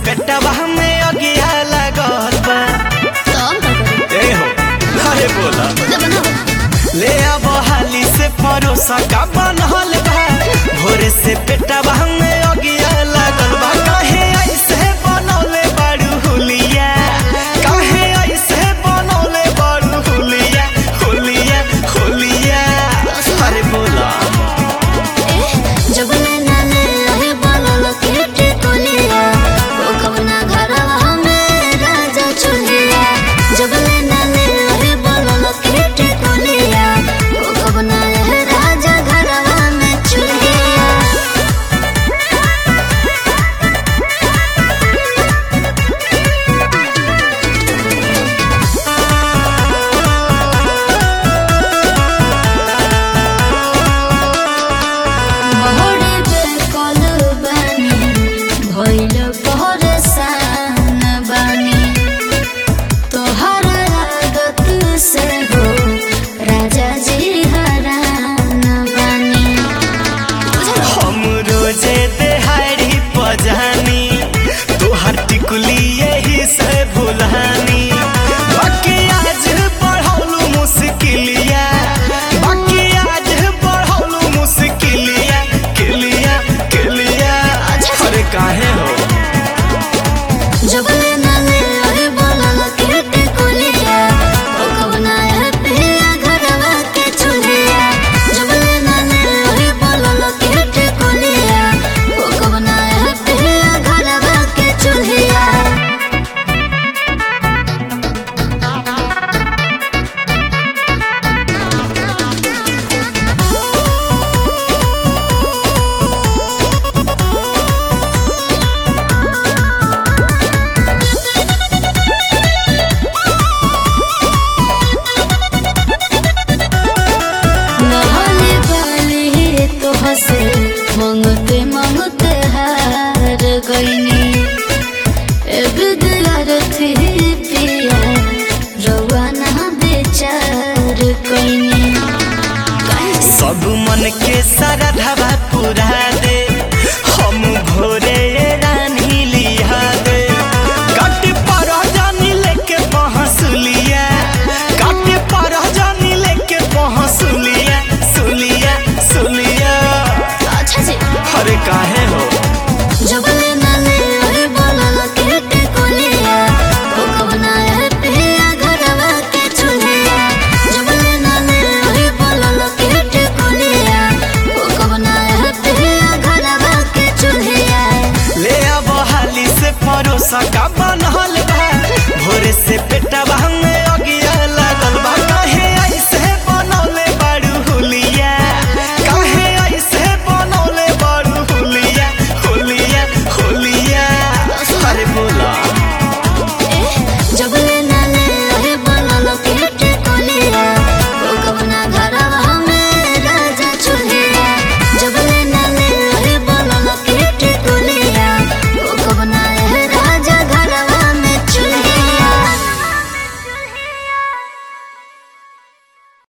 पेटवा में अगिया लागल बा तो हम का करी ए हो अरे बोला खुद बनाओ ले अब हाली से परोसा का बनल बा भोरे से पेटवा में अगिया लागल बा काहे ऐसे बनौले बाड़ू हुलिया काहे ऐसे बनौले बाड़ू हुलिया हुलिया हुलिया अरे बोला जब नैना ने रहे बोलल केटे कोलिया वो कवना घरवा में राजा चुलिया जब नैना ने रहे बोलल केटे कोलिया वो कवना रहे राजा घरवा में चुलिया बहरे बेकल बानी भइल परेशान बानी तोहर आदत से हो राजा जी हरान बानी हम रोजे देहाड़ी पजानी तोहर टिकुली यही से भुलानी बाकी आज बढ़ौलू मुश्किलिया बाकी आज बढ़ौलू मुश्किलिया किलिया किलिया अरे काहे हो जब नैना ने रहे बोलल केटे कोलिया ओ कवना है पिया घरवा के चुलिया जब नैना ने रहे बोलल केटे कोलिया ओ कवना है पिया घरवा के चुलिया नहाने वाली तो हंसे मंगते मंगते हार गईनी थी पिया रवाना बेचार कईनी सब मन के सरधवा पूरा दे हम भोरे रानी लिया दे काट पर जानी लेके पहसुलिया काट पर जानी लेके पहसुलिया सुलिया सुलिया अच्छा जी अरे काहे हो जब नैना ने रहे बोलल केटे कोलिया ओ कवना है पिया घरवा के चुलिया जब नैना ने रहे बोलल केटे कोलिया ओ कवना है पिया घरवा के चुलिया ले अब हाली से परोसा का